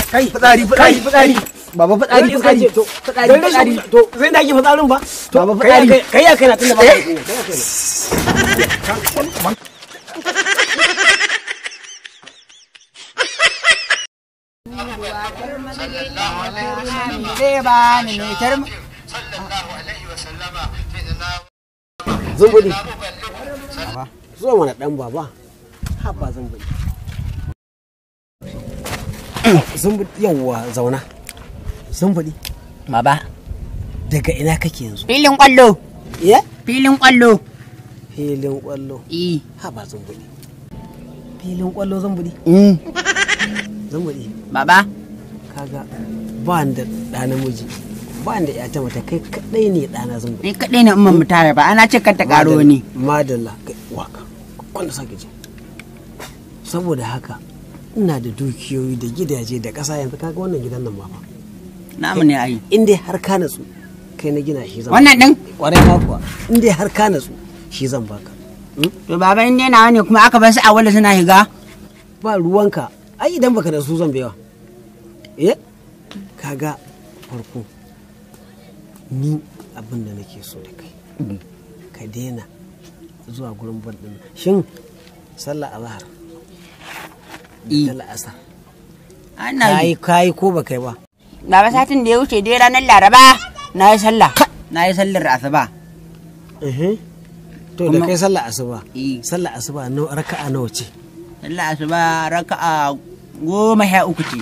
kai fitsari fitsari fitsari baba fitsari fitsari to fitsari dan fitsari rashin to sai da ake fitsarin ba to Baba kai ya fitsari. kai- kai ya kai na tunda ba ka da kunya, kai ya kai na zumbudi zuwa mana dan baba ha ba zumbudi zumbudi yawwa zauna zumbudi Baba, daga ina kake yanzu filin kwallo, ya filin kwallo. filin kwallo Eh. ha ba zumbudi filin kwallo zumbudi zumbudi Baba, kaga ba ni da ɗa namiji ba ni da ƴata mata kai kaɗai ne ɗana zumbudi ni kaɗai ne umman mu tare ba, ana ce ta ƙaro ne. madalla kai waka wanda sake ji saboda haka ina da dukiyoyi da gidaje da ƙasa yanzu kaga wannan gidan nan ma fa Namu ne ai. in dai har ka natsu kai na gina shi zan Wannan ɗin? kwarai ma kuwa in dai har ka natsu shi zan baka To baba in dai nawa ne kuma aka bar su a wala suna higa. ba ruwanka ai idan baka da su zan biya eh kaga farko ni abin da nake so da kai ka daina zuwa gurin bal din shin sallah azhar Eh. da la'asar Ana kai yi. kai ko ba kai ba Baba satin da ya wuce dai ranar Laraba na yi sallah. Na yi sallar asuba. eh to da Kuma- kai sallah asuba Eh. sallah asuba nawa raka'a nawa ce Sallar asuba raka'a goma sha uku ce.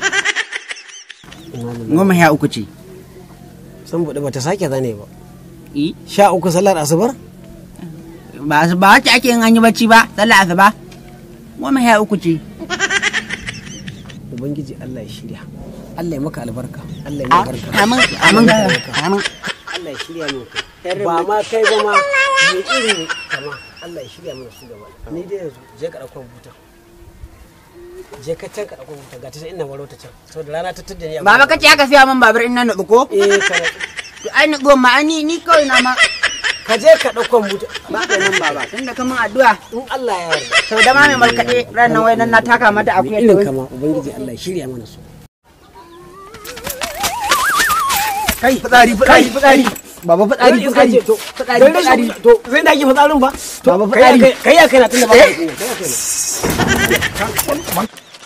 Goma sha uku ce. san bude bata sake zane ba Eh. sha uku sallar asubar Ba su ba wacce ake yin an yi bacci ba, sallar asuba. Goma sha uku ce. ubangiji Allah ya shirya Allah ya maka albarka Allah ya maka albarka Amin, amin, amin. Allah ya shirya mu ba ma kai ba ma mai irin kama Allah ya shirya mana su gaba ni dai yanzu je ka dauko buta je ka can ka dauko buta ga ta sai ina waro ta can saboda rana ta tudda ni a Baba kace aka siya min babur in na nutsu ko? eh ka To ai nutsu ma ni ni kawai na ma ka je ka dauko buta ba ka nan baba tunda ka min addu'a in Allah ya yarda sau da ma mai markaɗe ran nan wai nan na taka mata mai akuyar da irin wai kama ubangiji Allah ya shirya mana su kai fitsari fitsari fitsari baba fitsari fitsari to fitsari dan fitsari rashin to sai da ake fitsarin ba to Baba kai ya fitsari. kai- kai ya kai na tunda ba ka da kunya, kai ya kai na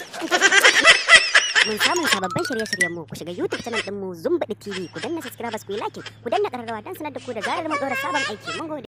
Mun samun sababbin shirye-shiryen mu ku shiga YouTube channel din mu Zumbaɗi TV ku danna subscribers ku yi like ku danna ƙararrawa don sanar da ku da zarar mun ɗora sabon aiki mun gode.